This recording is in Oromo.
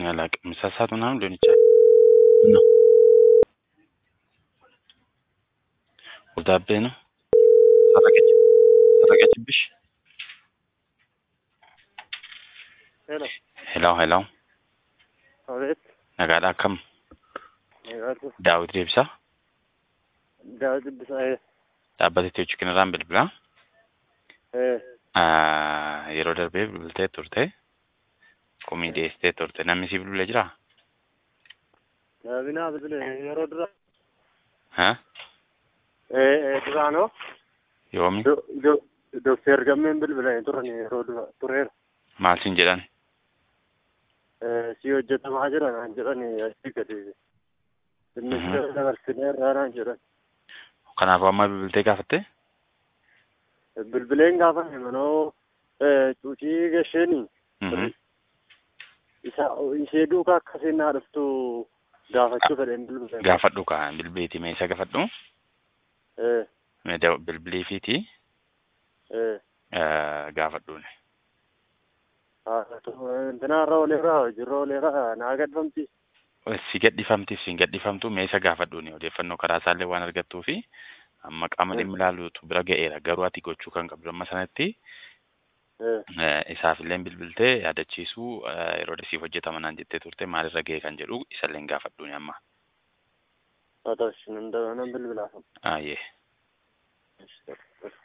እኔ አላውቅም። ምሳ ሰዓት ምናምን ሊሆን ይችላል ነው ወዳቤ ነው ሰረቀች ሰረቀችብሽ። ሄሎ ሄሎ ሄሎ አቤት nagaadha akkam nagaatu daawit deebisa daawit dubbisaa dhaabbata Itiyoo kanarraan bilbilaa ee Ah, yeroo darbee bilbiltee turte komii dhiyeessitee turte namni si bilbilee jiraa daabinaa bilbile yeroo dura ha ee ee duraanoo yoomi do do dokteer gammeen bilbilanii turan yeroo dura tureera maal siin jedhan ee si hojjetamaa jira naan jedhani achi gadi Mhm. dinnicha dabarsineerraa naan jedhan kanaafuu amma bilbiltee gaafatte bilbileen gaafame manoo ee cuucii gasheenii Mhm. isa ishee duukaa akkasiin naa dhuftu gaafachuu fedheen bilbileen gaafadhu kaa bilbileeti mee isa gaafadhu ee mee da- bilbileefiiti ee ah, gaafadhuuni intinaarra oleerraa hojiirra oleerraa naa gadfamti si gadhifamtiif si hin gadhifamtu mee isa gaafadhuuni odeeffannoo karaa isaallee waan argattuu fi amma qaama dhimmi ilaaluutu bira ga'eera garuu ati gochuu kan qabdu amma sanatti ee Eh, isaaf illee bilbiltee yaadachiisuu eh, yeroo dhisiif hojjetama naan jettee turte maalirra ga'e kan jedhu isallee gaafadhuuni amma haa ta'u nan bilbilaafa ayyee Yes, sir.